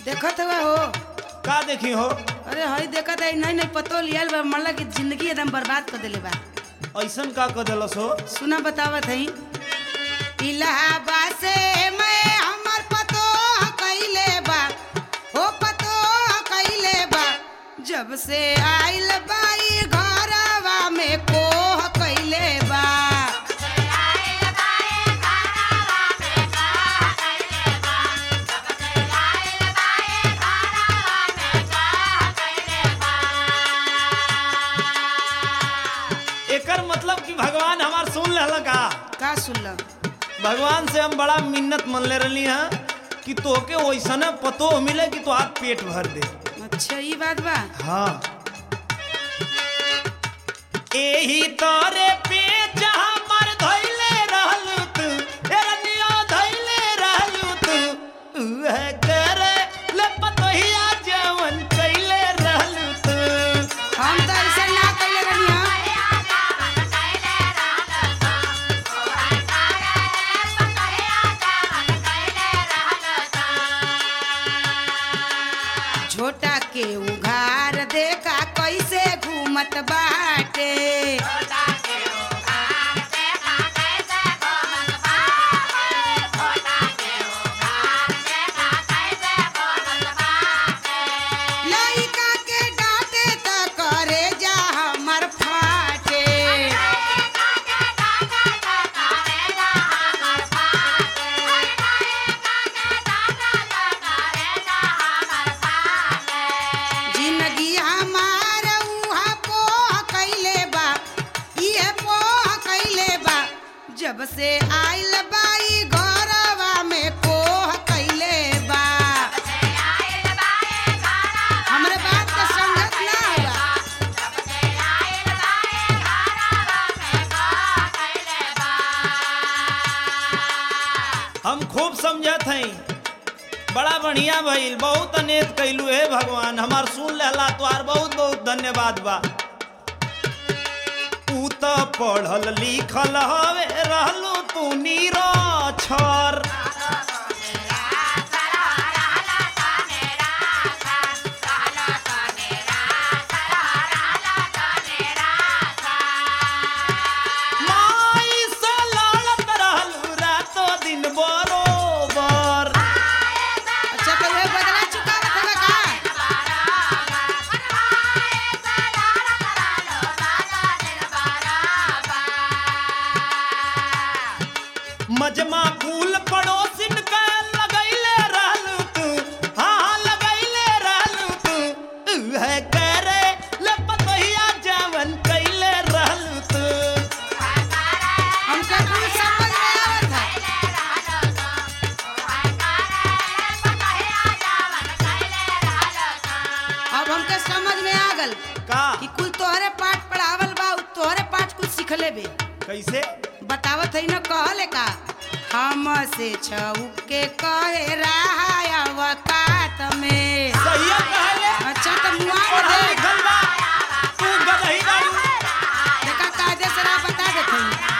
देखत हुआ हो का देखी हो अरे हई देखत है नहीं नहीं पतो लियल बा मल्ला की जिंदगी एकदम बर्बाद कर देले बा ऐसन का कर दिलस हो सुना बतावत हई इलाहाबाद से मैं हमर पतो कइले बा हो पतो कइले बा जब से आइल बाई घरवा में कोह कइले बा एकर मतलब कि भगवान हमार सुन लेला का का सुनल भगवान से हम बड़ा मिन्नत मन ले रही हैं कि तोके वैसने पतो मिले कि तो आप पेट भर दे अच्छा ई बात बा हाँ एही तोरे पे जहाँ मर धइले रहलू तू एरनिया धइले रहलू तू उहे करे ले पतोहिया जवन कइले रहलू तू हम तो ऐसे ना कइले रहनी हां छोटा के उघार देखा कैसे घूमत बाटे लइका के डांटे त करे जा हमर फाटे जिंदगी हमार उहा पोह कइले बा इहे पोह कइले बा जब से आइल बाई घरवा में कोह कइले बा हमरे बात के समझत ना हुआ हम खूब समझत हई बड़ा बढ़िया भइल बहुत अनेक कैलू हे भगवान हमार सुन लेला तोहार बहुत बहुत धन्यवाद बा तू तो पढ़ल लिखल हवे रहलू तू निरक्षर माई से लड़त रहलू रातो दिन बरोबर अच्छा तो वे बदला चुकावत हवे का मजमा फूल पड़ोसिन के लगैले रहलू तू हाँ लगैले रहलू तू उहे करे ले पतहिया जवन कैले रहलू तू हमके कुछ समझ में आवत है अब हमके समझ में आ गल का कि कुल तोहरे पाठ पढ़ावल बा उ तोहरे पाठ कुछ सिखले बे कैसे बतावत है न कहले का हम से छउक के कहे रहा अवकात में सही कहले अच्छा तो मुआ पढ़ल दे लिखल बा तू गदही बाड़ू देखा कायदे से राह बता देते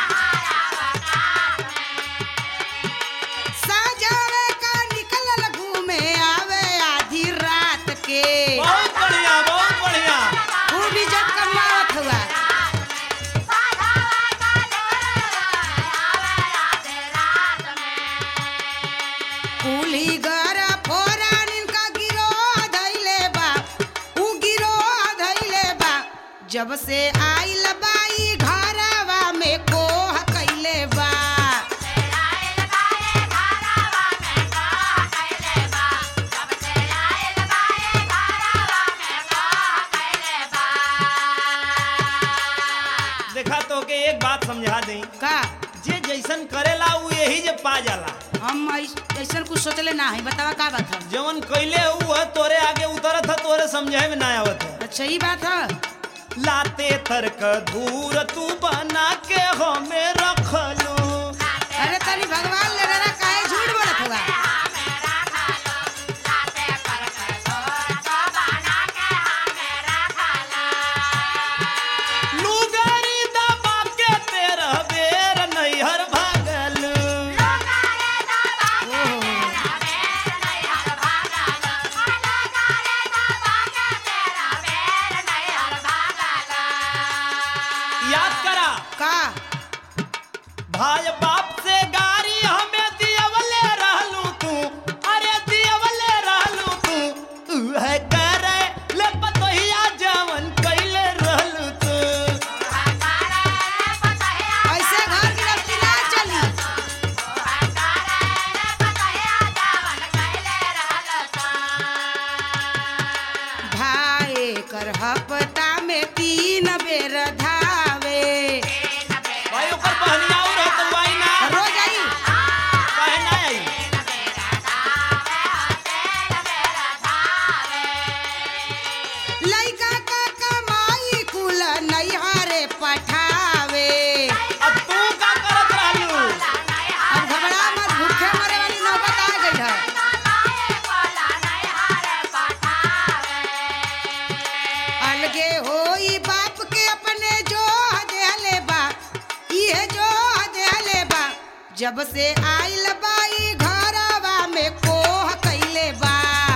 सजावे का निकलल घूमे आवे आधी रात के बहुत बढ़िया बहुत बढ़िया खूब इज्जत कमावत हुआ कुली घर फोरान इनका गिरो धैले बा उ गिरो धैले बा जब से आइल बाई घरवा में कोह कैले बा देखा तो के एक बात समझा दई का जे जैसन करेला उ यही जे पा जाला हम ऐस- ऐसन कुछ सोचले ना है बतावा का बात है जवन कैले हुआ तोरे आगे उतरत है तोरे समझे में ना आवत है अच्छा ये बात है लाते तर्क धूर तू बना के हमें रखलू अरे तनी भगवान ले रहा काहे झूठ बोलत हुआ लुगारी दबा के तेरा बेर नैहर भागलू ओहो जब से आइल बाई घरवा में कोह कैले बा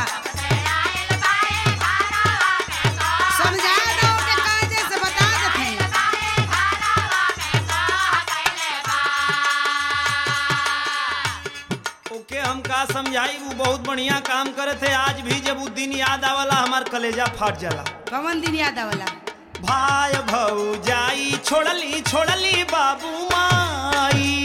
समझा दो के कायदे से बता देते ओके हम का समझाई वो बहुत बढ़िया काम करे थे आज भी जब वो दिन याद आवला हमार कलेजा फाट जाला कवन दिन याद आवला भाई भौजाई छोड़ली छोड़ली बाबू माई